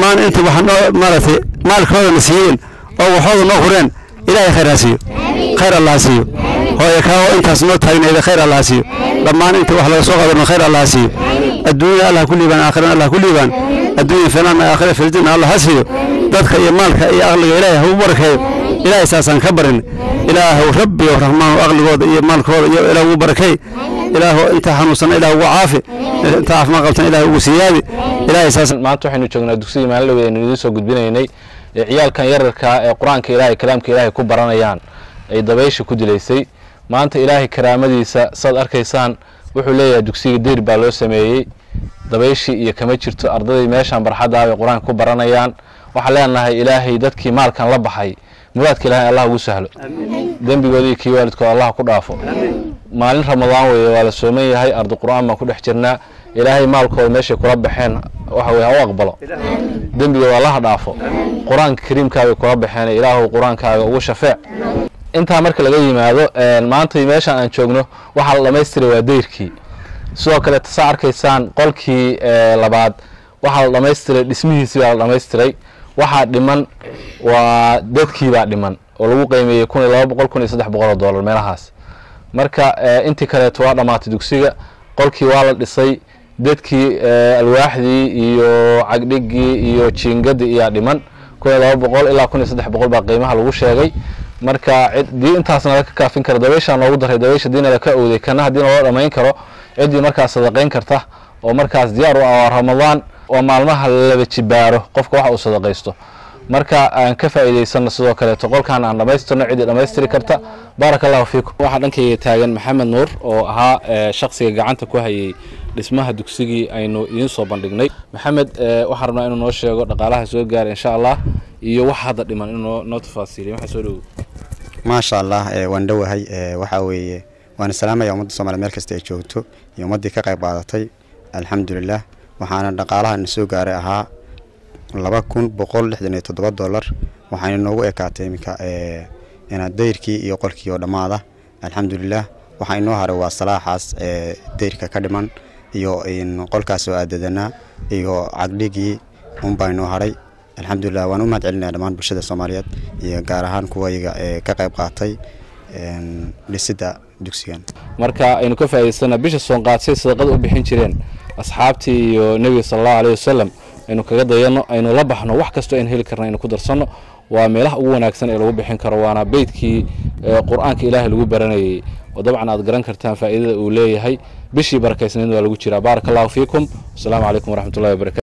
dhammaan inta wax noo maaragtay maalkoodana siiyeen oo waxooda noo hureen ilaahay khayr ha siiyo khayr allah ha siiyo hooye kaa intaas noo taagnayda khayr allah ha siiyo dhammaan inta wax laga soo qaadano khayr allah ha siiyo adduunya allah ku liibaan aakhirana allah ku liibaan adduunya filaan aakhira filjana allah ha siiyo dadka iyo maalka iyo aqliga ilaahay ha u barakeeyo ilaahay saasaan ka barin ilaahu rabbi oo raxmaan aqligooda iyo maalkooda iyo ilaah ugu barakay ilaahu inta xanuunsan ilaah ugu caafi inta caafimaad qabtan ilaah ugu siyaadi ilaahay saas maanta waxaynu joognaa dugsiga maalin aynu idiin soo gudbinaynay ee ciyaalkan yararkaa ee qur-aanka ilaahay kalaamka ilaahay ku baranayaan ay dabaysha ku dilaysay maanta ilaahay karaamadiisa saad arkaysaan wuxuu leeyahay dugsiga deyr baa loo sameeyey dabayshii iyo kama jirto ardaday meeshaan barxadda bay qur-aanka ku baranayaan waxaan leenahay ilaahay dadkii maalkan la baxay muraadka ilaahay allah ugu sahlo dembigooda iyo kii waalidkooda allah ku dhaafo maalin ramadaan weeye waa la sooman yahay arday qur-aan baan ku dhex jirnaa ilaahay maalkooda meeshay kula baxeen waxa weye ha u aqbalo dembigooda allaha dhaafo qur-aanka kariimkaabay kula baxeen ilaahu qur-aankaaga ugu shafeec intaa marka laga yimaado maanta meeshaan aan joogno waxaa la dhamaystiray waa dayrkii sidoo kale tasaa arkaysaan qolkii labaad waxaa la dhamaystiray dhismihiisii baa la dhamaystiray waxaa dhiman waa dadkii baa dhiman oo lagu qiimeeyey kun iyo laba boqol kun iyo saddex boqol oo dollar meelahaas marka intii kaleeto waa dhammaatay dugsiga qolkii waa la dhisay dadkii alwaaxdii iyo cagdhigii iyo jiingadii iyaa dhiman kun iyo laba boqol ilaa kun iyo saddex boqol baa qiimaha lagu sheegay marka dii intaasna laga kaafin karo dabayshaa noogu daray dabaysha diina laka owday kana haddii naloo dhamayn karo ciddii markaas sadaqayn karta oo markaas diyaar u ah waa ramadaan oo maalmaha laba jibaaro qofka waxa uu sadaqaysto marka aan ka faa'iidaysano sidoo kaleeto qolkan aan dhammaystirno ciddii dhammaystiri karta baaraka allahu fiikum waxaa dhankayga taagan maxamed nuur oo ahaa shaksiga gacanta ku hayay dhismaha dugsigii aynu idiin soo bandhignay maxamed waxaan rabnaa inuu noo sheego dhaqaalaha soo gaara insha allah iyo wax hadda dhiman inuu noo tafaasiiliyo waxaa soo dhowow maasha allah waan dhowahay waxaa weeye waana salaamaya ummadda soomaliya meel kasta ay joogto iyo ummaddii ka qayb qaadatay alxamdulilah waxaana dhaqaalaha na soo gaaray ahaa laba kun boqol lixdan iyo toddoba dollar waxaana noogu ekaatay iminka inaad dayrkii iyo qolkii oo dhammaada alxamdulilah waxaa inoo haray waa salaaxaas dayrka ka dhiman iyo qolkaas oo aadadanaa iyo cagdhigii unbaa inoo haray alxamdulilah waan u mahad celinaya dhammaan bulshada soomaaliyeed iyo gaar ahaan kuwayga ee ka qayb qaatay dhisidda dugsigan marka aynu ka faa'idaysana bisha soonqaadsay sadaqada u bixin jireen asxaabtii iyo nebiga sala allahu alayhi wasalam aynu kaga dayano aynu la baxno wax kastoo aynu heli karna aynu ku darsanno waa meelaha ugu wanaagsan ee lagu bixin karo waana beydkii qur-aanka ilaahay lagu baranayay oo dabcan aad garan kartaan faa'iidada uu leeyahay bishii barakaysnayd waa lagu jiraa baaraka allahu fiikum wasalaamu calaykum waraxmatullahi wabarakatu